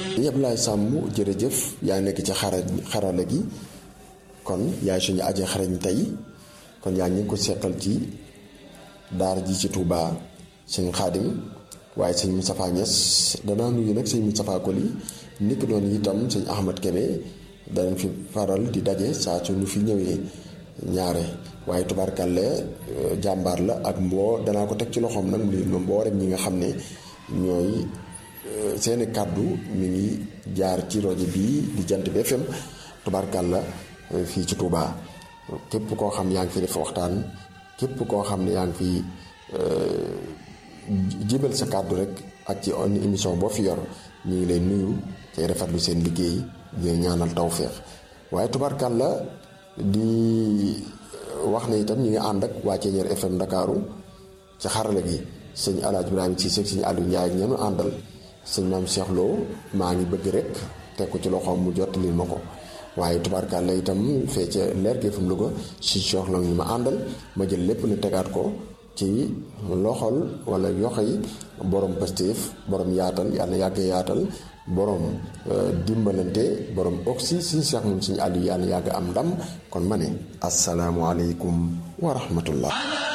yëpp laay sàmm jërëjëf yaa nekk ci xara xarala gi kon yaay suñu aje xarañ tey kon yaa ngi ko seqal ci daara ji ci Touba sëñ Xaadim waaye sëñ Moustapha Niass danaa nuyu nag sëñ Moustapha Koli niki doon itam sëñ Ahmad Kébé danañ fi faral di daje saa su ñu fi ñëwee ñaare waaye tubaarkàlle jàmbaar la ak mboo danaa ko teg ci loxoom nag mu leen mboolem ñi nga xam ne ñooy seeni kàddu mi ngi jaar ci rajo bii di jant bi FM tubaarkàlla fii ci Touba képp koo xam yaa ngi fi def waxtaan képp koo xam ne yaa ngi fi jibal sa kàddu rek ak ci émission boo fi yor ñu ngi lay nuyu tey rafetlu seen liggéey di ñaanal tawféex waaye tubaarkàlla di wax ne itam ñu ngi ànd ak waa Ceeñeer FM Ndakaaru ci xarala gi sëñ Alaaji Ibrahima ci sëñ sëñ Aliou Ndiaye ak ñeenu àndal sëñ maam Cheikh Lo maa ngi bëgg rek teg ko ci loxoom mu jottali ma ko waaye tubaarkàlla itam fee ca leer gi FM Louga si Cheikh Lo ñu ma àndal ma jël lépp ne tegaat ko ci loxol wala yoxo yi borom Pastef borom yaatal yàlla yàgg yaatal borom dimbalante borom oxy suñu Cheikh moom suñu Aliou yàlla yàgg am ndam kon ma ne asalaamualeykum wa rahmatullah